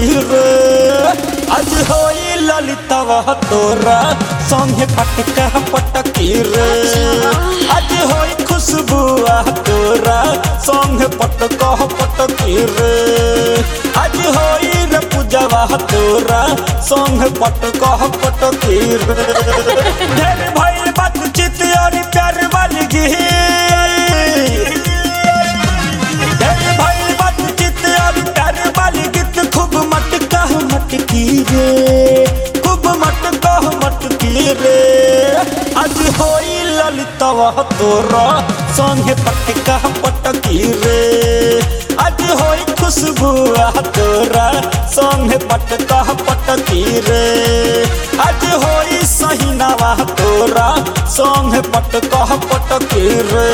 मटकी रे आज होई ललितवा तोरा संगे पटका पटकी रे आज होई खुशबुआ तोरा संगे पटका पटकी रे आज होई रे पूजवा तोरा संगे पटका पटकी रे ढेर भइल बातचीत और प्यार वाली गिही ढेर भइल बातचीत और प्यार वाली गीत खूब मटका मटकी रे खूब मटका मटकी रे आज होई ललितवा तोरा संगे पटका पटकी रे आज होई खुशबुआ तोरा संगे पटका पटकी रे आज होई सहीनावा तोरा संगे पटका पटकी रे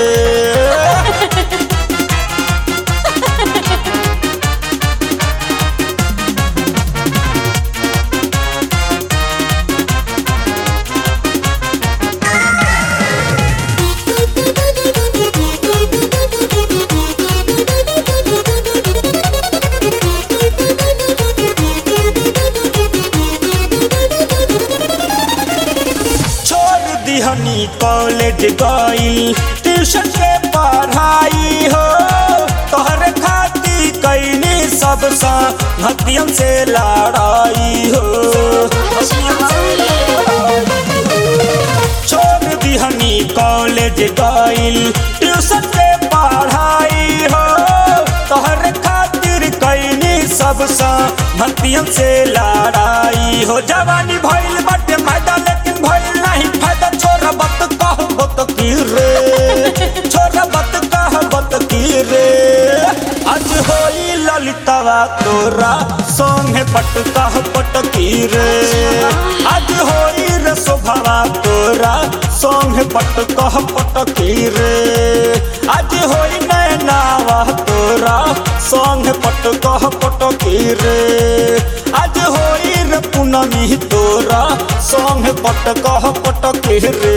छोड़ दिहनी कॉलेज गई ट्यूशन के पढ़ाई हो तोहरे खाती कैनी सब सा हथियन से लड़ाई हो छोड़ दिहनी कॉलेज गई ट्यूशन के पढ़ाई हो तोहरे खातिर कैनी सब सा हथियन से लड़ाई हो जवानी भइल बाटे फायदा लेकिन भइल नहीं फायदा छोरा बत कह बत की रे छोरा बत कह बत की रे आज होई ललितवा तोरा संगे पटका पटकी रे आज होई रे शोभवा तोरा संगे पटका पटकी रे आज होई नैनावा तोरा संगे पटका पटकी रे आज होई रे पूनमी तोरा संगे पटका पटकी रे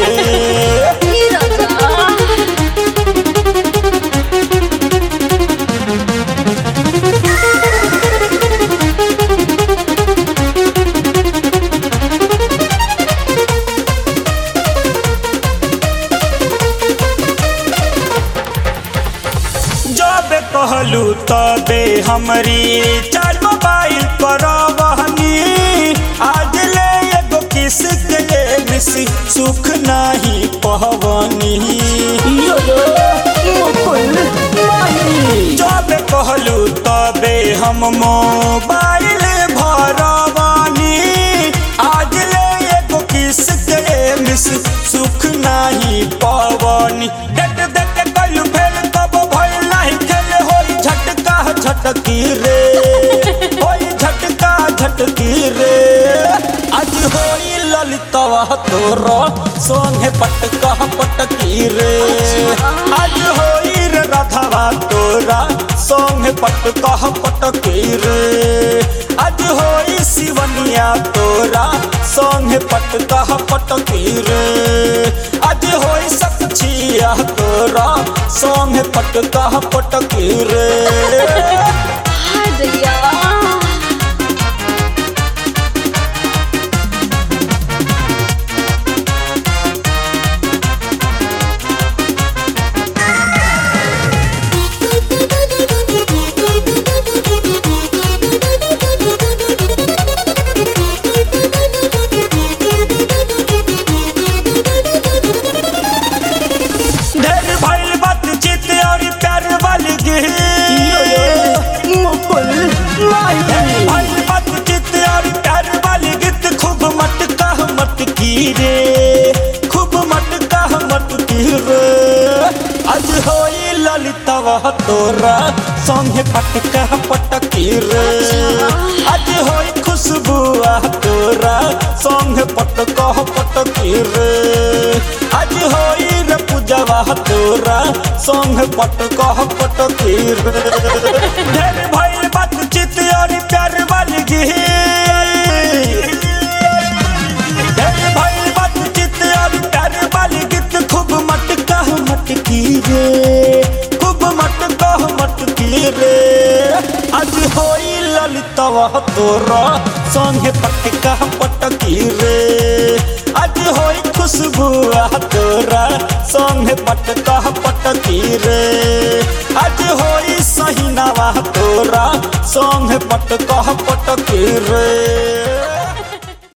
जब कहलू तबे हमरी चार मोबाइल करवहनी आज ले एगो किस के मिसी सुख नहीं पहवनी जब कहलू तबे हम मोबाइल भरवानी आज ले एगो किस के मिस सुख नहीं पवनी डेट देख के कलू फेल तब भइल नहीं खेल होई झटका झटकी रे होई झटका झटकी रे आज होई ललितवा तोरा संगे पटका पटकी रे आज होई रे राधावा तोरा संगे पटका पटकी रे आज होई शिवनिया तोरा संगे पटका पटकी रे आज होई सखिया तोरा संगे पटका पटकी रे ढेर भइल बातचीत और प्यार वाली गिरी भइल बातचीत और प्यार वाली गीत खूब मटका मटकी रे खूब मटका मटकी रे आज होई ललितवा तोरा संगे पटका पटकी रे आज होई खुशबुआ तोरा संगे पटका पटकी रे आज होई रे पूजवा तोरा संगे पटका पटकी रे ढेर भइल बातचीत और प्यार वाली गिही ढेर भइल बातचीत और प्यार वाली गीत खूब मटका मटकी रे खूब मटका मटकी रे आज होई लल ललितवा तोरा संगे पटका पटकी रे आज होई खुशबू तोरा संगे पटका पटकी रे आज होई सहीनावा तोरा संगे पटका पटकी रे